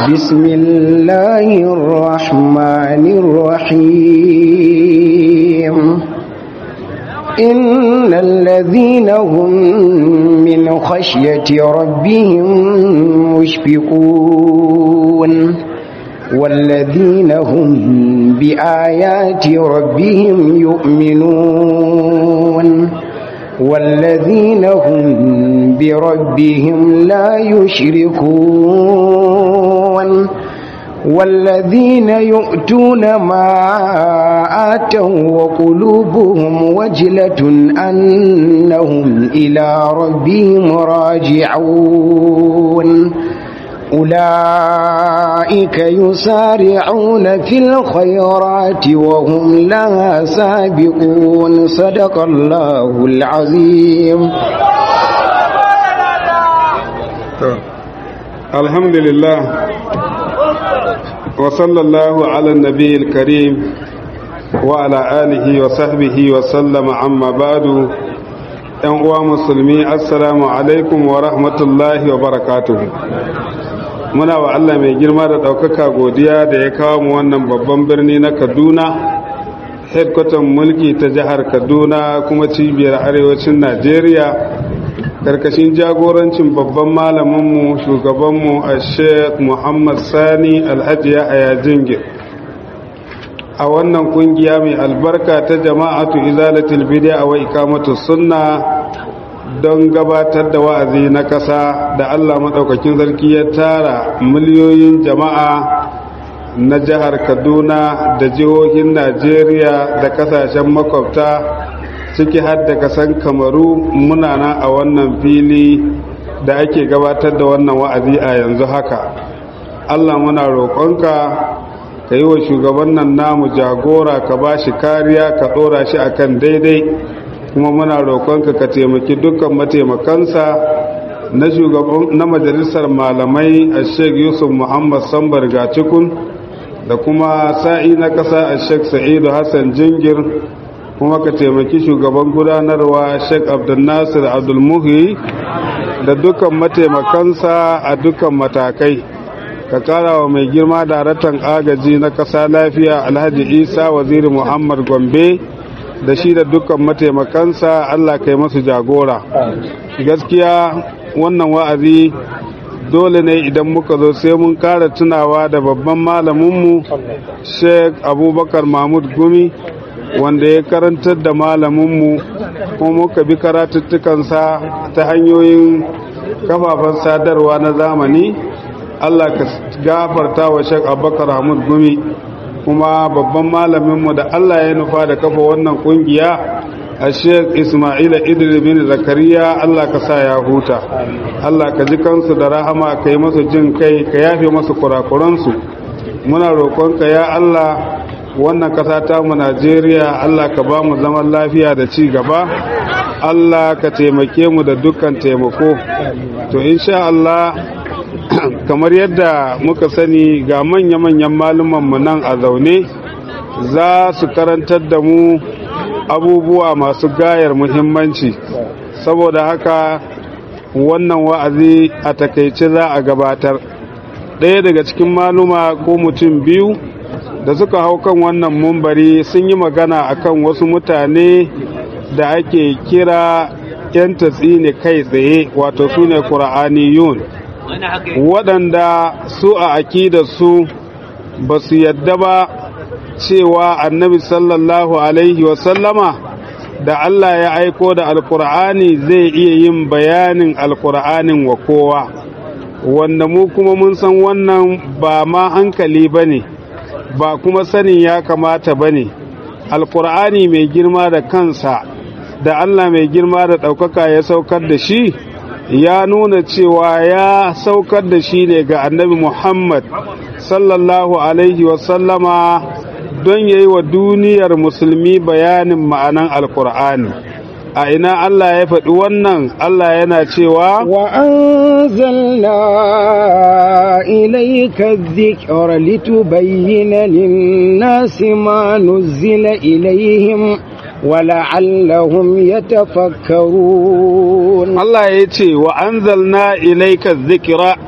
بسم الله الرحمن الرحيم إن الذين هم من خشية ربهم مشفقون والذين هم بآيات ربهم يؤمنون والذين هم بربهم لا يشركون والذين يؤتون ما آتوا وقلوبهم وجلة أنهم إلى ربهم راجعون أولئك يسارعون في الخيرات وهم لها سابقون صدق الله العظيم الحمد لله وصلى الله على النبي الكريم وعلى آله وصحبه وسلم عما بعد ‘yan uwa musulmi assalamu alaikum wa rahmatullahi wa barakatuhu muna wa Allah mai girma da ɗaukaka godiya da ya kawo mu wannan babban birni na kaduna headquarter mulki ta jihar kaduna kuma cibiyar arewacin najeriya karkashin jagorancin babban malaminmu shugabanmu a sheikh muhammad sani alhaji yahaya jingir a wannan kungiya mai albarka ta jama'atu izalatul bid'a wa ikamatu sunna don gabatar da wa'azi na ƙasa da Allah maɗaukakin sarki ya tara miliyoyin jama'a na jihar Kaduna da jihohin Najeriya da ƙasashen makwabta ciki har da kasan Kamaru muna nan a wannan fili da ake gabatar da wannan wa'azi a yanzu haka Allah muna roƙonka ka yi wa shugaban nan namu jagora ka ba shi kariya ka ɗora shi akan daidai kuma muna roƙonka ka taimaki dukkan mataimakansa na shugaban na majalisar malamai a sheikh yusuf muhammad sambar gacikun da kuma sa'i na ƙasa a sheikh sa'idu hassan jingir kuma ka taimaki shugaban gudanarwa sheikh abdulnasir abdulmuhi da dukkan mataimakansa a dukkan matakai ka kara wa mai girma daraktan agaji na ƙasa lafiya alhaji isa waziri muhammad gombe da shi da dukkan mataimakansa allah kai masu jagora gaskiya wannan wa'azi dole ne idan muka zo sai mun kara tunawa da babban malaminmu sheikh abubakar mahmud gumi wanda ya karantar da malaminmu kuma muka bi karatuttukansa ta hanyoyin kafafen sadarwa na zamani Allah ka gafarta wa Sheikh Abubakar Hamud Gumi kuma babban malaminmu da Allah ya nufa da kafa wannan kungiya a Sheikh Ismaila Idris bin Zakariya Allah ka sa ya huta Allah ka ji kansu da rahama ka yi masu jin kai ka yafe masu kurakuransu muna roƙonka ya Allah wannan ƙasa ta mu Najeriya Allah ka ba mu zaman lafiya da ci gaba Allah ka taimake mu da dukkan taimako to insha Allah kamar yadda muka sani ga manya-manyan mu nan a zaune za su karantar da mu abubuwa masu gayar muhimmanci saboda haka wannan wa'azi a takaice za a gabatar ɗaya daga cikin maluma ko mutum biyu da suka hau kan wannan mumbari sun yi magana akan wasu mutane da ake kira 'yan tatsini kai tsaye wato su ne ƙura'aniyun waɗanda su a akida su ba su yadda ba cewa annabi sallallahu alaihi wasallama da Allah ya aiko da alkur'ani zai iya yin bayanin alkur'anin wa kowa wanda mu kuma mun san wannan ba ma hankali ba ne ba kuma sanin ya kamata ba ne alkur'ani mai girma da kansa da Allah mai girma da ɗaukaka ya saukar da shi ya nuna cewa ya saukar da shi ne ga annabi Muhammad sallallahu Alaihi wasallama don ya yi wa duniyar musulmi bayanin ma'anan alkur'ani a ina Allah ya faɗi wannan Allah yana cewa wa anzalna ilayka dhikra litubayyana lin-nasi ma nuzila ilayhim ولعلهم يتفكرون Allah ya ce wa anzalna ilayka dhikra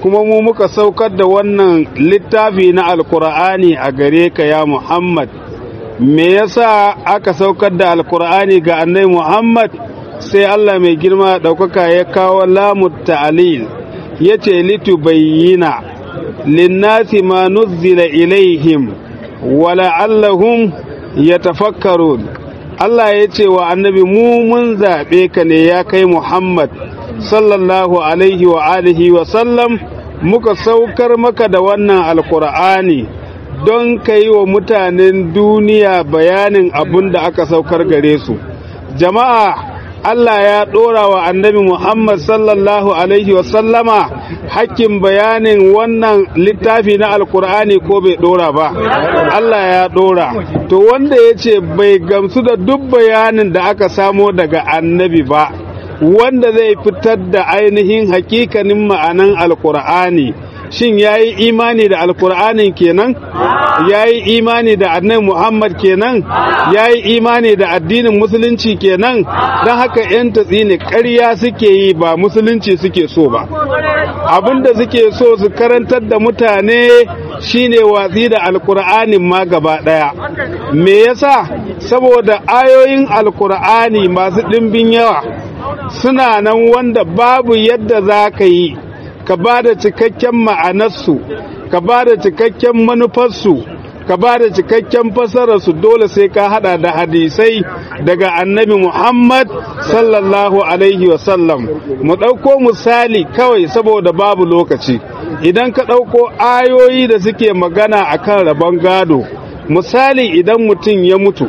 kuma mu muka saukar da wannan littafi na alkur'ani a gare ka ya muhammad me yasa aka saukar da alkur'ani ga annai muhammad sai allah mai girma ɗaukaka ya kawo lamu ta'alil ya ce litubayyina linnasi ma nuzzila ilaihim wala'allahum yatafakkarun Allah ya ce wa annabi mu mun zaɓe ka ne ya kai Muhammad sallallahu alaihi wa alihi wa sallam muka saukar maka da wannan alkur'ani don ka yi wa mutanen duniya bayanin abin da aka saukar gare su jama'a Allah ya ɗora wa annabi Muhammad sallallahu Alaihi wasallama hakkin bayanin wannan littafi na Alkur'ani ko bai ɗora ba. Allah ya ɗora. To wanda ya ce bai gamsu da duk bayanin da aka samo daga annabi ba, wanda zai fitar da ainihin hakikanin ma'anan Alkur'ani. Shin ya yi imani da Alkur'anin kenan? Ya yi imani da annabi Muhammad kenan? Ya yi imani da addinin Musulunci kenan? Don haka ‘yan tatsi ne ƙarya suke yi ba Musulunci suke so ba. Abin da suke so su karantar da mutane shine watsi da Alkur'anin ma gaba ɗaya. Me yasa? Saboda ayoyin Alkur'ani masu ɗimbin yawa suna nan wanda babu yadda za ka yi. ka ba da cikakken ma'anarsu ka ba da cikakken manufarsu ka ba da cikakken fasararsu dole sai ka hada da hadisai daga annabi muhammad sallallahu alaihi wasallam mu ɗauko misali kawai saboda babu lokaci idan ka ɗauko ayoyi da suke magana akan rabon gado misali idan mutum ya mutu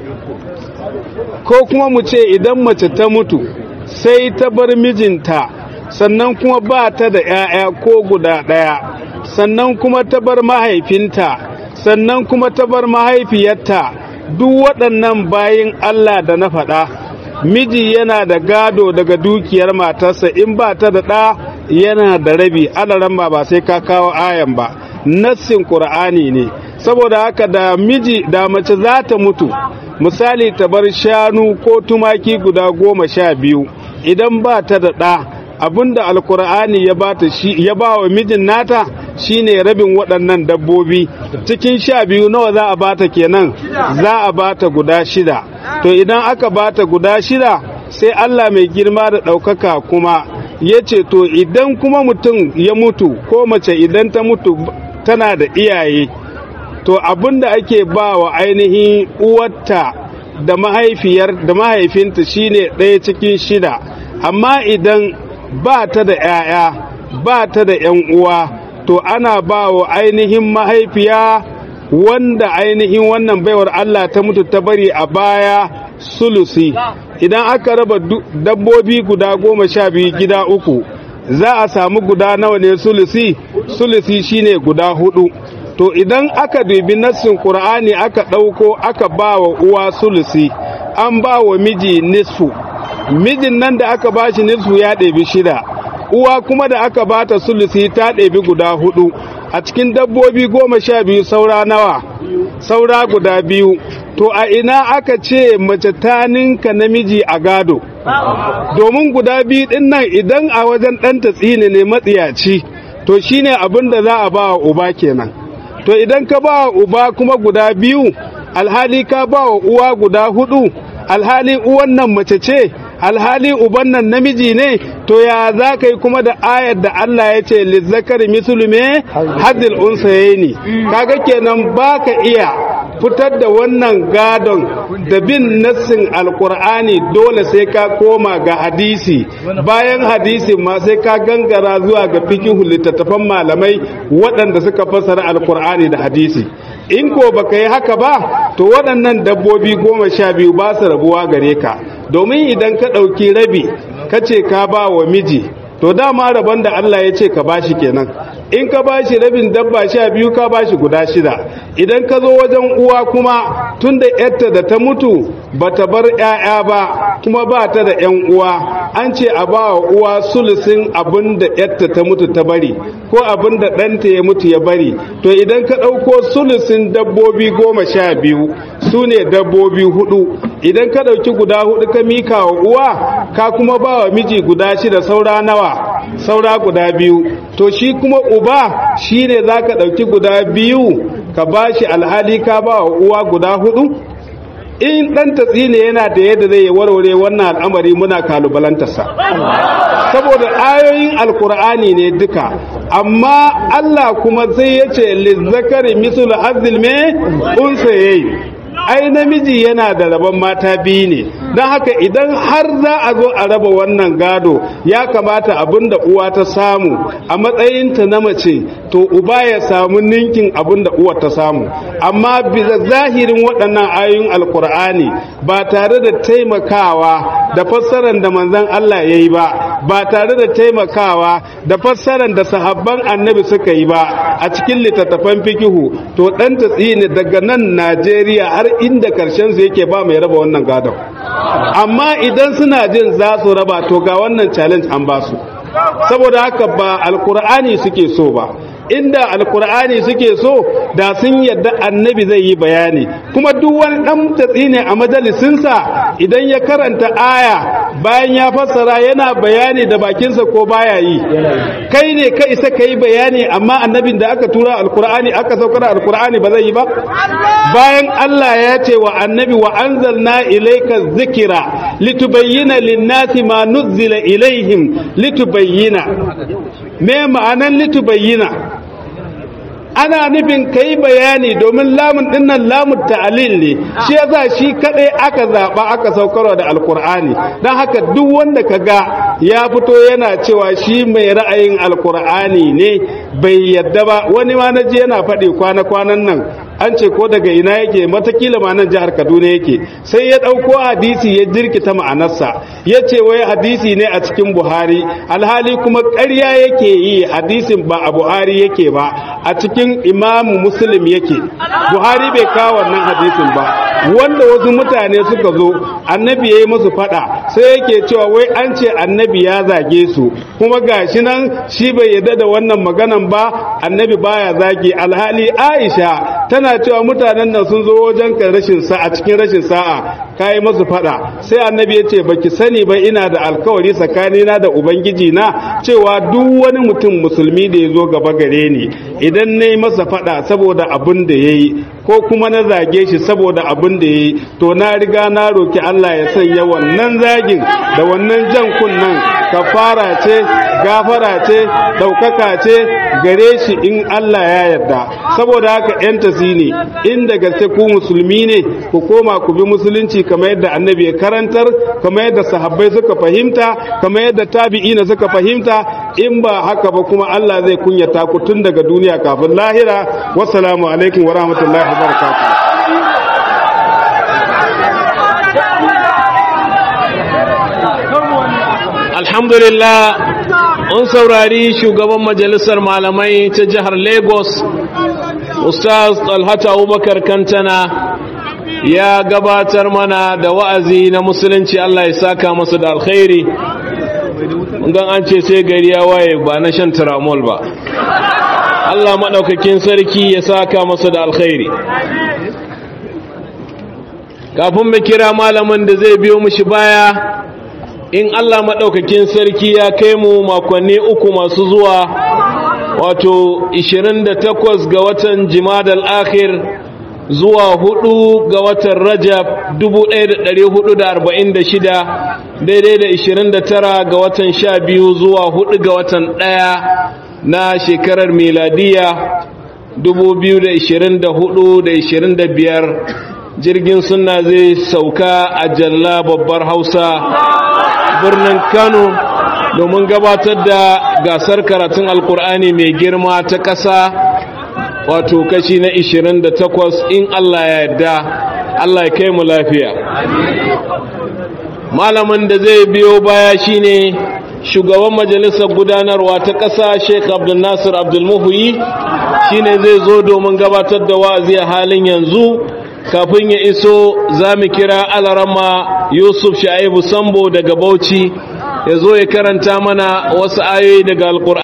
ko kuma mu ce idan mace ta mutu sai ta bar mijinta sannan kuma ba ta da ‘ya'ya ko guda ɗaya, sannan kuma ta bar mahaifinta, sannan kuma ta bar mahaifiyarta, duk waɗannan bayin Allah da na faɗa, miji yana da gado daga dukiyar matarsa in ba ta da ɗa yana da rabi, alaran ba ba sai ka kawo ayan ba, nassin ƙur'ani ne, saboda haka da miji da mace za ta mutu, misali ta bar shanu ko tumaki guda goma sha biyu, idan ba ta da ɗa. abinda alkur'ani ya bata shi ya ba wa mijin nata shine rabin waɗannan dabbobi cikin sha biyu nawa za a bata kenan za a bata guda shida to idan aka bata guda shida sai Allah mai girma da ɗaukaka kuma ya ce to idan kuma mutum ya mutu ko mace idan ta mutu tana da iyaye to abinda ake ba wa ainihin uwarta da mahaifiyar da mahaifinta shine ɗaya cikin shida amma idan ba ta da ‘ya'ya ba ta da ‘yan uwa to ana ba wa ainihin mahaifiya wanda ainihin wannan baiwar Allah ta mutu ta bari a baya sulusi idan aka raba dabbobi guda goma sha biyu gida uku za a samu guda nawa ne sulusi sulusi shine guda hudu to idan aka dubi nassin qur'ani aka ɗauko aka ba wa uwa sulusi an ba wa miji nisfu mijin nan da aka ba shi nisfu ya ɗebi shida uwa kuma da aka ba ta sulusi ta ɗebi guda hudu a cikin dabbobi goma sha biyu saura nawa saura guda biyu to a ina aka ce mace ta ninka namiji a gado domin guda biyu ɗin nan idan a wajen ɗanta tsini ne matsiyaci to shine abin da za a ba wa uba kenan to idan ka ba wa uba kuma guda biyu alhali ka ba wa uwa guda hudu alhali uwan nan mace ce alhali uban nan namiji ne to ya za ka yi kuma da ayar da Allah ya ce lizzakari misulume hadil unsayeni kaga kenan ba ka iya fitar da wannan gadon da bin nassin alkur'ani dole sai ka koma ga hadisi bayan hadisi ma sai ka gangara zuwa ga fikihu littattafan malamai waɗanda suka fassara alkur'ani da hadisi in ko baka yi haka ba to waɗannan dabbobi goma sha biyu ba su rabuwa gare ka domin idan ka ɗauki rabi ka ce ka ba wa miji to dama rabon da Allah ya ce ka bashi kenan in ka bashi rabin dabba sha biyu ka bashi guda shida idan ka zo wajen uwa kuma tunda yarta da ta mutu ba ta bar 'ya'ya ba kuma ba ta da 'yan uwa an ce a ba wa uwa sulusin abin da yarta ta mutu ta bari ko abin da ɗanta ya mutu ya bari to idan ka ɗauko sulusin dabbobi goma sha biyu su ne dabbobi hudu idan ka ɗauki guda hudu ka mika wa uwa ka kuma ba wa miji guda shida saura nawa saura guda biyu to shi kuma uba shine zaka dauki guda biyu ka bashi alhali ka ba wa uwa guda hudu in dan tatsine yana da yadda zai warware wannan al'amari muna kalubalantarsa saboda ayoyin alkur'ani ne duka amma Allah kuma sai ya ce lizzakari misul azil me unsa yayi ai namiji yana da rabon mata biyu ne don haka idan har za a zo a raba wannan gado ya kamata abinda uwa ta samu a matsayinta na mace to uba ya samu ninkin abinda uwa ta samu amma bisa zahirin waɗannan ayoyin alkur'ani ba tare da taimakawa da fassarar da manzon Allah ya yi ba ba tare da taimakawa da fassarar da sahabban annabi suka yi ba a cikin littattafan fikihu to ɗan tatsini daga nan Najeriya har inda karshen su yake ba mai raba wannan gadon amma idan suna jin za su raba to ga wannan challenge an ba su saboda haka ba alkur'ani suke so ba inda alkur'ani suke so da sun yadda annabi zai yi bayani kuma duk wani dan tatsi ne a majalisinsa idan ya karanta aya bayan ya fassara yana bayani da bakinsa ko baya yi kai ne ka isa ka yi bayani amma annabin da aka tura alkur'ani aka saukar alkur'ani ba zai yi ba bayan Allah ya ce wa annabi wa anzalna ilayka dhikra litubayyana lin-nasi ma nuzzila ilaihim litubayyana me ma'anan litubayyana ana nufin ka yi bayani domin lamun dinnan lamun ta'alil ne shi yasa shi kadai aka zaba aka saukarwa da alkur'ani don haka duk wanda ka ga ya fito yana cewa shi mai ra'ayin alkur'ani ne bai yadda ba wani ma na je yana faɗi kwana-kwanan nan an ce ko daga ina yake matakila ma nan jihar kaduna yake sai ya ɗauko hadisi ya jirkita ma'anarsa ya ce wai hadisi ne a cikin buhari alhali kuma ƙarya yake yi hadisin ba a buhari yake ba a cikin imamu muslim yake buhari bai kawo wannan hadisin ba wanda wasu mutane suka zo annabi ya yi musu faɗa sai yake cewa wai an ce annabi ya zage su kuma gashi nan shi bai yarda da wannan maganan ba annabi baya zage alhali aisha tana cewa mutanen nan sun zo wajen ka rashin sa'a cikin rashin sa'a kai musu fada sai annabi ya ce baki sani ba ina da alkawari tsakanina da ubangiji na cewa duk wani mutum musulmi da ya zo gaba gare ni idan na yi masa fada saboda abin da ya yi ko kuma na zage shi saboda abin da ya yi to na riga na roki Allah ya sanya wannan zagin da wannan jan kunnan kafara ce gafara ce ɗaukaka ce gare shi in Allah ya yarda saboda haka yan tasini inda gaske ku musulmi ne ku koma ku bi musulunci kamar yadda annabi ya karantar kamar yadda sahabbai suka fahimta kamar yadda tabi'ina suka fahimta in ba haka ba kuma Allah zai kunyata ku tun daga duniya kafin lahira wassalamu alaikum wa rahmatullahi wa barakatuh alhamdulillah an saurari shugaban majalisar malamai ta jihar lagos ustaz talhata abubakar kantana ya gabatar mana da wa'azi na musulunci allah ya saka masa da alkhairi gan an ce sai gari ya waye ba na shan tiramol ba allah maɗaukakin sarki ya saka masa da alkhairi kafin mu kira malamin da zai biyo mushi baya in Allah maɗaukakin sarki ya kai mu makonni uku masu zuwa wato 28 ga watan jimadal akhir zuwa 4 ga watan rajab 1446 daidai da 29 ga watan 12 zuwa 4 ga watan 1 na shekarar miladiya 2024 da 25 jirgin suna zai sauka a jalla babbar hausa birnin kano domin gabatar da gasar karatun alkur'ani mai girma ta ƙasa wato kashi na 28 in allah ya yarda allah ya kai mu lafiya malamin da zai biyo baya shine shugaban majalisar gudanarwa ta ƙasa sheik abdulnasir abdulmuhuyi shine zai zo domin gabatar da wa'azi a halin yanzu kafin ya iso za mu kira alarama yusuf sha'ibu sambo daga bauchi ya zo ya karanta mana wasu ayoyi daga alkur'ani